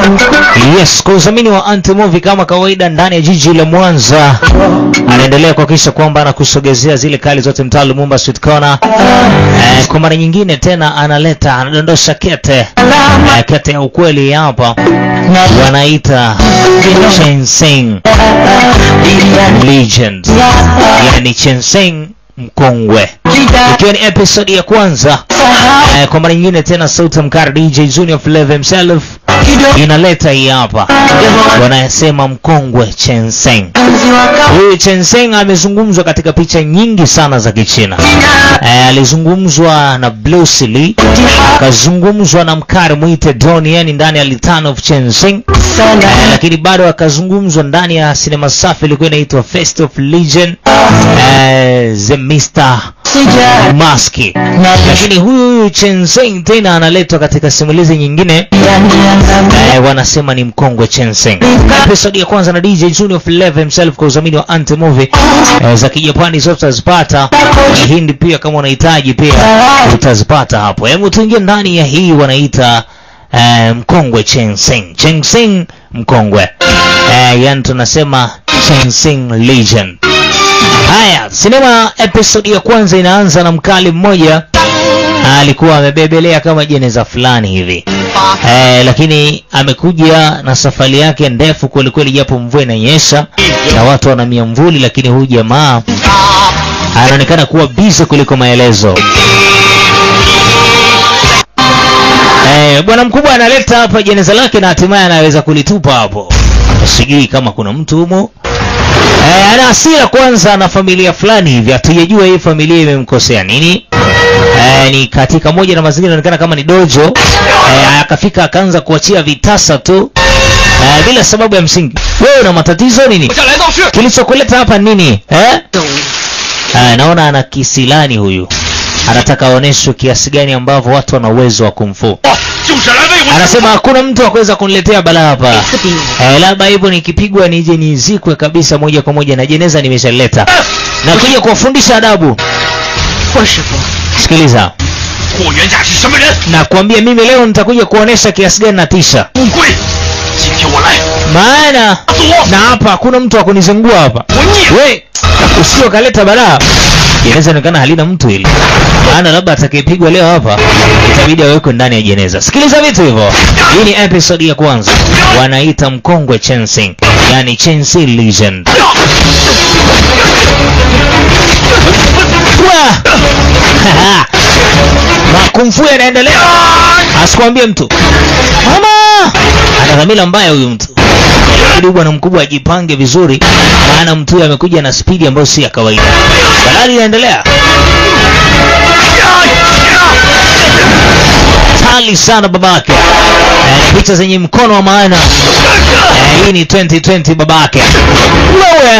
Yes, kwa udhamini wa Antimovie kama kawaida ndani ya jiji la Mwanza, anaendelea kuhakikisha kwamba anakusogezea zile kali zote mtaa Lumumba Sweet Corner. Eh, kwa mara nyingine tena analeta anadondosha kete eh, kete ya ukweli hapa wanaita Chensing Legend, yani Chensing mkongwe, ikiwa ni episode ya kwanza eh, kwa mara nyingine tena sauti ya mkara DJ Junior Flavor himself inaleta hii hapa, wanasema mkongwe Chenseng. Huyu Chenseng amezungumzwa katika picha nyingi sana za Kichina. Eh, alizungumzwa na Bruce Lee, akazungumzwa na mkari mwite Don yani ndani ya Litan of Chenseng, eh, lakini bado akazungumzwa ndani ya sinema safi ilikuwa inaitwa Fest of Legion, eh, The Mr. Maski. Lakini huyu huyu Chenseng tena analetwa katika simulizi nyingine eh, wanasema ni mkongwe Chenseng. Episode ya kwanza na DJ Junior Flavor himself kwa udhamini wa Antimovie eh, za Kijapani zote utazipata. Hindi pia kama unahitaji pia utazipata hapo. Hebu tuingie ndani ya hii wanaita eh, mkongwe Chenseng. Chenseng mkongwe. Eh, yani tunasema Chenseng Legend. Haya, sinema episode ya kwanza inaanza na mkali mmoja alikuwa amebebelea kama jeneza fulani hivi eh, lakini amekuja na safari yake ndefu kwelikweli, japo mvua inanyesha na watu wana miamvuli, lakini huyu jamaa anaonekana kuwa busy kuliko maelezo. Eh, bwana mkubwa analeta hapa jeneza lake na hatimaye anaweza kulitupa hapo. Sijui kama kuna mtu humo. Eh, ana hasira kwanza na familia fulani hivi, hatujajua hii familia imemkosea nini. Eh, ni katika moja na mazingira inaonekana kama ni dojo. Eh, akafika akaanza kuachia vitasa tu eh, bila sababu ya msingi. Wewe una matatizo nini? Kilichokuleta hapa nini? Eh? Eh, naona ana kisilani huyu. Anataka aoneshwe kiasi gani ambavyo watu wana uwezo wa kumfu. Anasema hakuna mtu akuweza kuniletea balaa hapa. Eh, labda hivyo nikipigwa nije nizikwe kabisa moja kwa moja na jeneza nimeshaleta. Na kuja kuwafundisha adabu. 霍师傅， Sikiliza. 霍元甲是什么人？ Na kuambia mimi leo nitakuja kuonesha kiasi gani natisha. 乌龟，今天我来 Maana 打死我！ na hapa hakuna mtu wa kunizungua hapa. 我孽！ We, usio kaleta balaa. Jeneza inaonekana halina mtu hili. Maana labda atakayepigwa leo hapa itabidi awekwe ndani ya jeneza. Sikiliza vitu hivyo. Hii ni episode ya kwanza. Wanaita mkongwe Chensing, yani Chensing Legend. Wa! Makumfu yanaendelea. Asikwambie mtu. Mama! Ana dhamira mbaya huyu mtu. Ili bwana mkubwa ajipange vizuri, maana mtu huyu amekuja na spidi ambayo si ya kawaida. Dalali inaendelea. Tali sana babake. Eh, picha zenye mkono wa maana. Eh, hii ni 2020 babake. Wewe.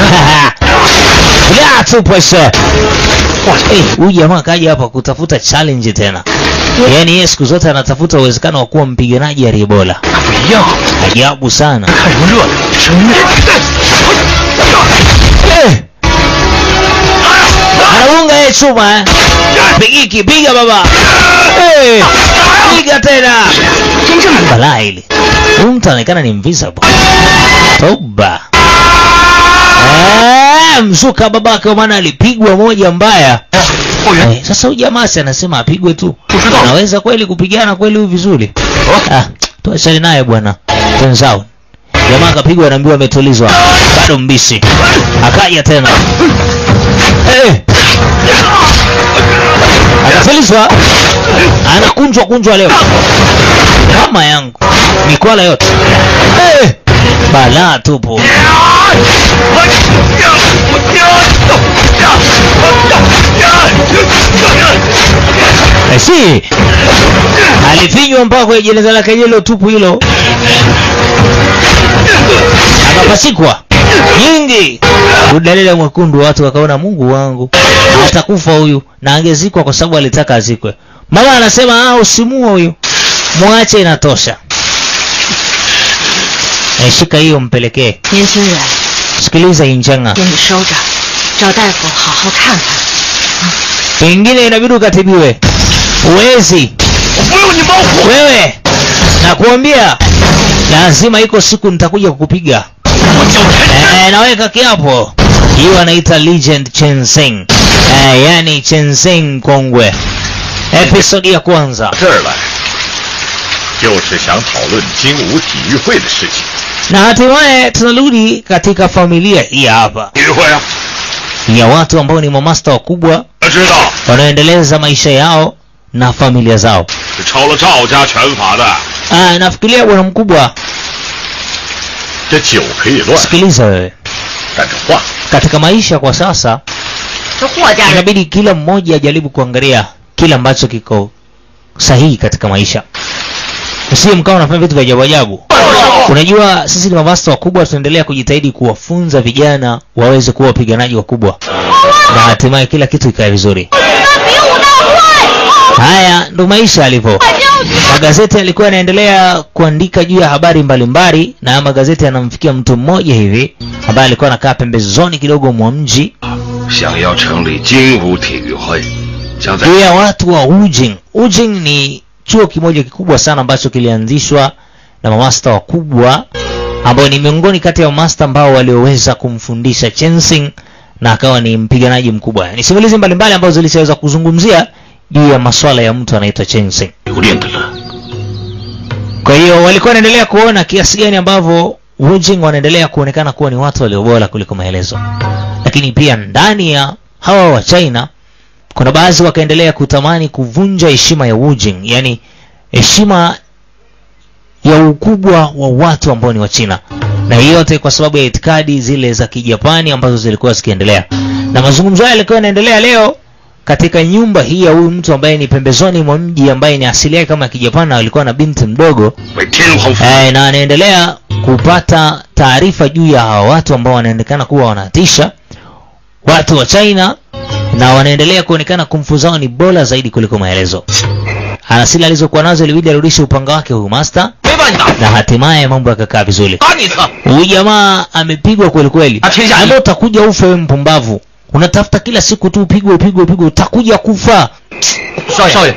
Ya tu pesa. Eh, huyu jamaa kaja hapa kutafuta challenge tena. Yaani yeye siku zote anatafuta uwezekano wa kuwa mpiganaji aliyebola. 不一样， Ajabu sana. 看什么热闹？这是虐！ Eh! Anaunga yeye chuma eh. Pigiki, piga baba. Eh! Piga tena. 真正的 Balaa hili. Huyu mtu anaonekana ni invisible. Toba. Eh, mzuka babake kwa maana alipigwa moja mbaya. 霍元， Eh, sasa huyu jamaa si anasema apigwe tu. Usido. Anaweza kweli kupigana kweli huyu vizuri? Ah, tuachane naye bwana. Tenzao. Jamaa akapigwa anaambiwa ametulizwa. Bado mbisi. Akaja tena. Eh. Akatulizwa. Anakunjwa kunjwa leo. Kama yangu. Mikwala yote. Eh. Balaa tupo. Eh, si alifinywa mpaka kwenye jeneza lake hilo tupu hilo, akapasikwa nyingi udalila mwekundu. Watu wakaona Mungu wangu atakufa huyu, na angezikwa kwa sababu alitaka azikwe. Mama anasema ah, usimue huyu, mwache, inatosha. Eh, shika hiyo mpelekee. 年轻人， Sikiliza injanga, 给你收着，找大夫好好看看。 pengine inabidi ukatibiwe. Uwezi 我不用你帮我， wewe, nakuambia lazima iko siku nitakuja kukupiga 我叫陈 eh, naweka kiapo hiyo anaita legend chensing eh, yani chensing kongwe episodi ya kwanza 这儿来，就是想讨论精武体育会的事情。 na hatimaye tunarudi katika familia hii hapa 体育会啊， ya watu ambao ni mamasta wakubwa 我知道 wanaoendeleza maisha yao na familia zao 是抄了赵家拳法的， ah, nafikiria bwana mkubwa 这酒可以乱， sikiliza wewe 但这话 katika maisha kwa sasa 这霍家人 inabidi kila mmoja ajaribu kuangalia kile ambacho kiko sahihi katika maisha usiye mkawa unafanya vitu vya ajabu ajabu unajua sisi ni mamasta wakubwa tunaendelea kujitahidi kuwafunza vijana waweze kuwa wapiganaji wakubwa na hatimaye kila kitu ikae vizuri haya ndo maisha yalivyo magazeti yalikuwa yanaendelea kuandika juu ya habari mbalimbali na haya magazeti yanamfikia mtu mmoja hivi ambaye alikuwa anakaa pembezoni kidogo mwa mji 想要成立精武体育会，将在 juu ya watu wa Ujing. Ujing ni chuo kimoja kikubwa sana ambacho kilianzishwa na mamasta wakubwa ambao ni miongoni kati ya mamasta ambao walioweza kumfundisha Chensing na akawa ni mpiganaji mkubwa. Ni simulizi mbalimbali ambazo zilishaweza kuzungumzia juu ya maswala ya mtu anaitwa Chensing. 留恋的了。 Kwa hiyo walikuwa wanaendelea kuona kiasi gani ambavyo Wujing wanaendelea kuonekana kuwa ni watu walio bora kuliko maelezo, lakini pia ndani ya hawa wa China kuna baadhi wakaendelea kutamani kuvunja heshima ya Wujing, yani heshima ya ukubwa wa watu ambao ni wa China, na hii yote kwa sababu ya itikadi zile za Kijapani ambazo zilikuwa zikiendelea, na mazungumzo haya yalikuwa yanaendelea leo katika nyumba hii ya huyu mtu ambaye ni pembezoni mwa mji ambaye ni asili yake kama ya Kijapani na alikuwa na binti mdogo 为天皇服务， eh, na anaendelea kupata taarifa juu ya hawa watu ambao wanaonekana kuwa wanatisha watu wa China na wanaendelea kuonekana kumfu zao ni bora zaidi kuliko maelezo. Asili alizokuwa nazo ilibidi arudishe upanga wake huyu master, 没把你打， na hatimaye mambo yakakaa vizuri. 打你一次。 Huyu jamaa amepigwa kweli kweli. Atisha. Ambao utakuja ufe wewe mpumbavu. Unatafuta kila siku tu upigwe upigwe upigwe utakuja kufa. 少少爷，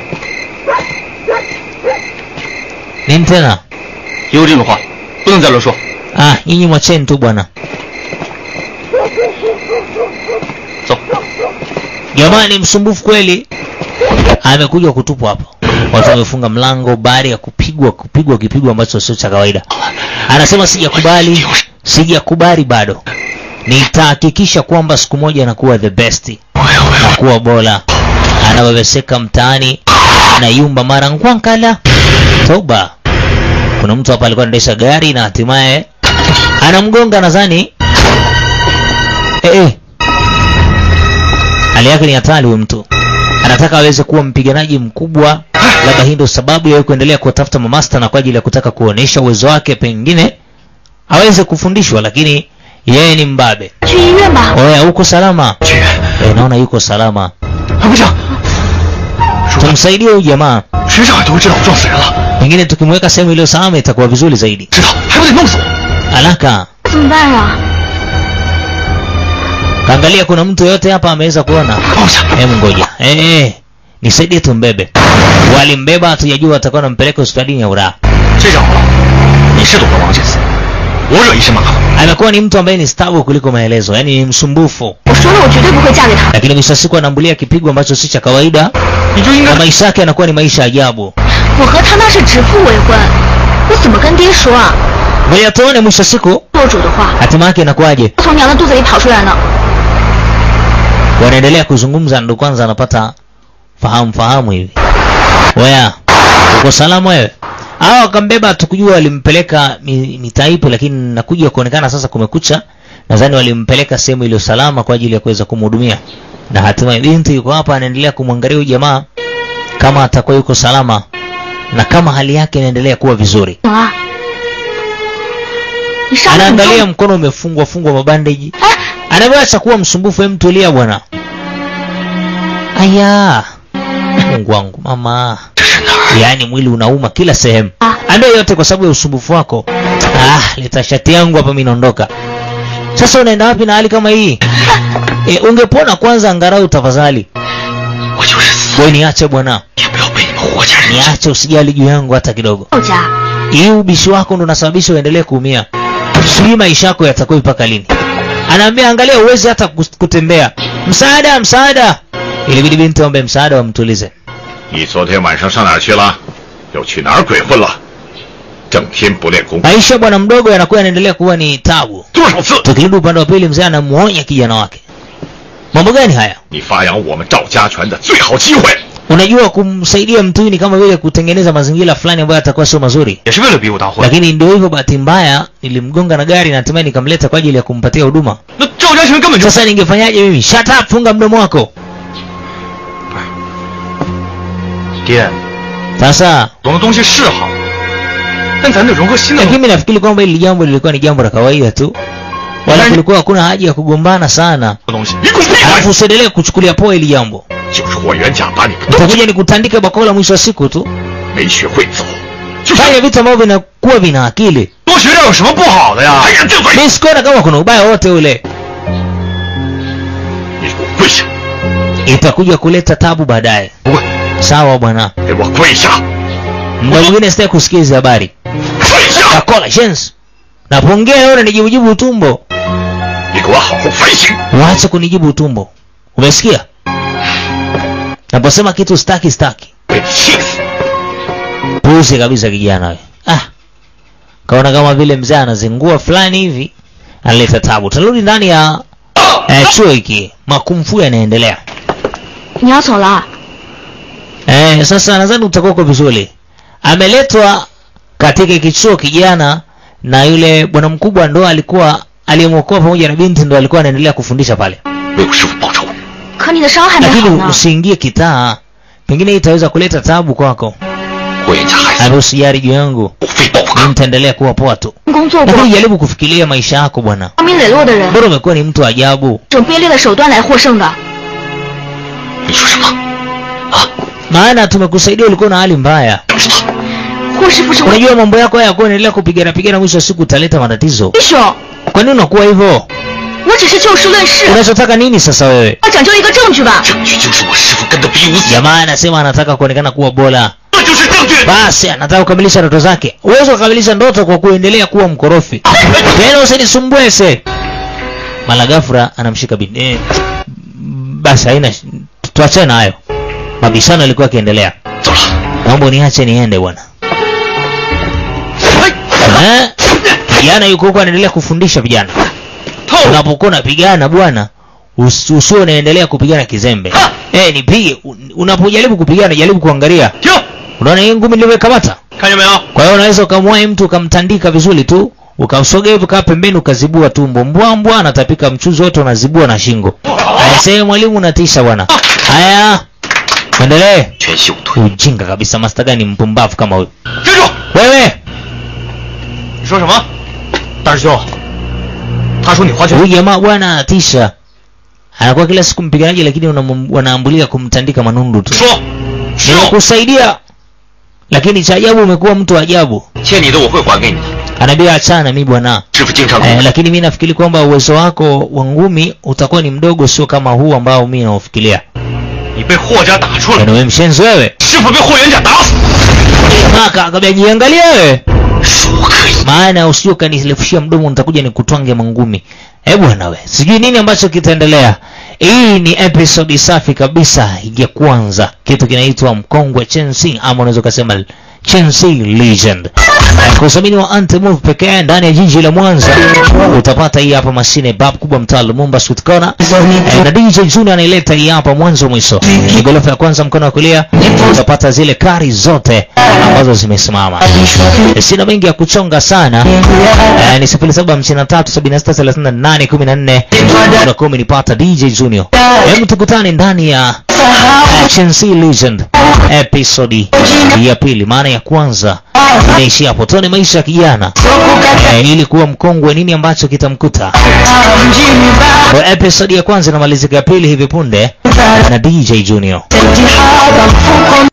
Nini tena? 有这种话不能在这说。 Ah, nyinyi mwacheni tu bwana. 走， Jamaa ni msumbufu kweli. Amekuja kutupwa hapa. Watu wamefunga mlango baada ya kupigwa kupigwa kipigo ambacho sio cha kawaida. Anasema sijakubali, sijakubali bado. Nitahakikisha kwamba siku moja anakuwa the best, nakuwa bora. Anaweweseka mtaani, anayumba mara nkwankala. Toba. Kuna mtu hapa alikuwa anaendesha gari na hatimaye anamgonga nadhani. Eh, eh. Hali yake ni hatari huyu mtu. Anataka aweze kuwa mpiganaji mkubwa, labda hii ndio sababu ya yeye kuendelea kuwatafuta mamasta na kwa ajili ya kutaka kuonesha uwezo wake, pengine aweze kufundishwa, lakini yeye ni mbabe. 去医院吧。 Oya, uko salama? 去， Eh, naona yuko salama. 还不行，说 Tumsaidie huyu jamaa, 谁上海都会知道我撞死人了， pengine tukimweka sehemu iliyo salama itakuwa vizuri zaidi. 知道还不得弄死我？ Haraka, 怎么办呀？ kaangalia kuna mtu yote hapa ameweza kuona. 放下， Hebu ngoja. Eh, eh. Nisaidie tumbebe. Walimbeba hatujajua watakuwa wanampeleka hospitalini ya Uraha. 这下好了，你是懂得王建死，我惹一身麻烦。 amekuwa ni mtu ambaye ni stabu kuliko maelezo, yani ni msumbufu, 我说了，我绝对不会嫁给他。 lakini mwisho wa siku anambulia kipigo ambacho si cha kawaida, 你就应 na 该 maisha yake yanakuwa ni maisha ajabu. 我和他那是指腹为婚，我怎么跟爹说啊？ Ngoja tuone mwisho wa siku 做主的话， hatima yake inakuwaje. 从娘的肚子里跑出来呢。 Wanaendelea kuzungumza, ndo kwanza anapata fahamu fahamu hivi. Weya, uko salama wewe? Hawa wakambeba, tukujua walimpeleka mi- mitaipu, lakini nakuja kuonekana sasa kumekucha. Nadhani walimpeleka sehemu iliyo salama kwa ajili ya kuweza kumhudumia, na hatimaye binti yuko hapa anaendelea kumwangalia huyu jamaa kama atakuwa yuko salama na kama hali yake inaendelea kuwa vizuri. 怎么了？你伤得很 Anaangalia 重。 mkono umefungwa fungwa mabandeji, 哎， anaweza kuwa msumbufu. Hem, tulia bwana. Aya, Mungu wangu mama, 这是哪儿？ yaani mwili unauma kila sehemu. Ah. Ambaye yote kwa sababu ya usumbufu wako. Ah, leta shati yangu hapa, mimi naondoka. Sasa unaenda wapi na hali kama hii? E, ungepona kwanza angalau tafadhali. 我就是死， Wewe niache bwana, 也不要被你们霍家人知。 niache, usijali juu yangu hata kidogo. 赵家 hii ubishi wako ndo unasababisha uendelee kuumia sijui maisha yako yatakuwa mpaka lini anaambia angalia uwezi hata kus- kutembea msaada msaada ilibidi binti ombe msaada wamtulize 你昨天晚上上哪儿去了？又去哪儿鬼混了？整天不练功， maisha ya bwana mdogo yanakuwa yanaendelea kuwa ni tabu 多少次 tukirudi upande wa pili mzee anamuonya kijana wake mambo gani haya 你发扬我们赵家拳的最好机会。 unajua kumsaidia mtu ni kama vile kutengeneza mazingira fulani ambayo atakuwa sio mazuri 也是为了比武当混。 lakini ndio hivyo bahati mbaya nilimgonga na gari na hatimaye nikamleta kwa ajili ya kumpatia huduma 那赵家拳根本就 sasa ningefanyaje mimi shut up funga mdomo wako 爹， sasa 懂的东西是好，但咱得融合新的 lakini 东西。 mimi nafikiri kwamba hili jambo lilikuwa ni jambo la kawaida tu wala Yaani- kulikuwa hakuna haja ya kugombana sana 东西， 你滚闭 alafu 嘴！ usiendelee kuchukulia poa hili jambo 就是霍元甲把你们都 utakuja nikutandike bakola mwisho wa siku tu 没学会走，就是 fanya vitu ambavyo vinakuwa vina akili 多学点有什么不好的呀？ 还敢顶嘴！ mi sikuona kama kuna ubaya wote ule 你给我跪下！ itakuja kuleta tabu baadaye 不会， sawa bwana 给我跪下！ muda mwingine sitaki kusikia hizi habari 跪下！ bakola shens napongea naona nijibujibu utumbo 你给我好好反省！ waache kunijibu utumbo umesikia naposema kitu staki staki 被你气死！ puzi kabisa kijana we ah kaona kama vile mzee anazingua fulani hivi analeta tabu tunarudi ndani ya eh, chuo hiki makumfu yanaendelea 你要走了？ eh, sasa nadhani utakuwa uko vizuri ameletwa katika kichuo kijana na yule bwana mkubwa ndo alikuwa aliyemwokoa pamoja na binti ndo alikuwa anaendelea kufundisha pale 为我师傅报仇！ 可你的伤还没好 lakini 呢。 usiingie kitaa pengine hii itaweza kuleta tabu kwako 霍元甲害死 ame usijari juu yangu 我，非报不 mi 可！ nitaendelea kuwa poa tu 工作过 lakini jaribu kufikiria maisha yako bwana 光明磊落的人， bora umekuwa ni mtu wa ajabu 这种卑劣的手段来获胜的。 你说什么？啊？ maana tumekusaidia ulikuwa na hali mbaya 什么？ 霍师傅是我 unajua mambo yako haya yakuwa endelea kupigana pigana mwisho wa siku utaleta matatizo 英雄， kwa nini unakuwa hivyo 我只是就事论事， unachotaka nini sasa wewe 要讲究一个证据吧。 证据就是我师傅跟他比武死， jamaa anasema anataka kuonekana kuwa bora 这就是证据。 basi anataka kukamilisha ndoto zake uwezo kukamilisha ndoto kwa kuendelea kuwa mkorofi tena usinisumbue se malagafura anamshika bin eh, basi haina sh- tuachane na hayo mabishano yalikuwa yakiendelea 走了。 naomba niache niende bwana 哎， Eh? kijana yuko huko anaendelea kufundisha vijana 透 unapokuwa unapigana bwana usi- usio unaendelea kupigana kizembe eh nipige Un- unapojaribu kupigana jaribu kuangalia 停， unaona hii ngumi nilivyokamata 看见没有？ kwa hiyo unaweza ukamwahi mtu ukamtandika vizuri tu ukamsogea hivi kaa pembeni ukazibua tumbo mbwambwa anatapika mchuzi wote unazibua na shingo haya sehemu mwalimu unatisha bwana haya endelee 全秀腿， ujinga kabisa masta gani mpumbavu kama huyu 站住！ wewe 你说什么？大师兄，他说你花拳 huyu jamaa bwana anatisha anakuwa kila siku mpiganaji lakini unam- wanaambulia kumtandika manundu tu 说，是哦， nimekusaidia lakini cha ajabu umekuwa mtu wa ajabu 欠你的我会还给你的。 anaambia achana mi bwana 师傅经常 eh, lakini mi nafikiri kwamba uwezo wako wa ngumi utakuwa ni mdogo sio kama huu ambao mi naufikiria 你被霍家打出来， Yaani wewe mshenzi wewe 师傅被霍元甲打死。 maka akambia jiangalia wewe 说可以， maana usije ukanirefushia mdomo nitakuja nikutwange mangumi eh bwana we sijui nini ambacho kitaendelea hii ni episode safi kabisa ya kwanza kitu kinaitwa mkongwe chensi ama unaweza ukasema chensi legend Eh, kwa udhamini wa antimove pekee ndani ya jiji la mwanza utapata hii hapa mashine bab kubwa mtaa lumumba sweet corner eh, na dj junior anaileta hii hapa mwanzo mwisho ni gorofa ya kwanza mkono wa kulia utapata zile kari zote ambazo zimesimama Eh, sina mengi ya kuchonga sana eh, ni sifuri saba hamsini na tatu sabini na sita thelathini na nane kumi na nne utakuwa umenipata dj junior hebu tukutane ndani ya eh, Chelsea legend episodi ya pili maana ya kwanza inaishi hapo tuone maisha ya kijana eh, ili kuwa mkongwe nini ambacho kitamkuta kwa episodi ya kwanza inamalizika ya pili hivi punde na dj junior Jihad, mfuko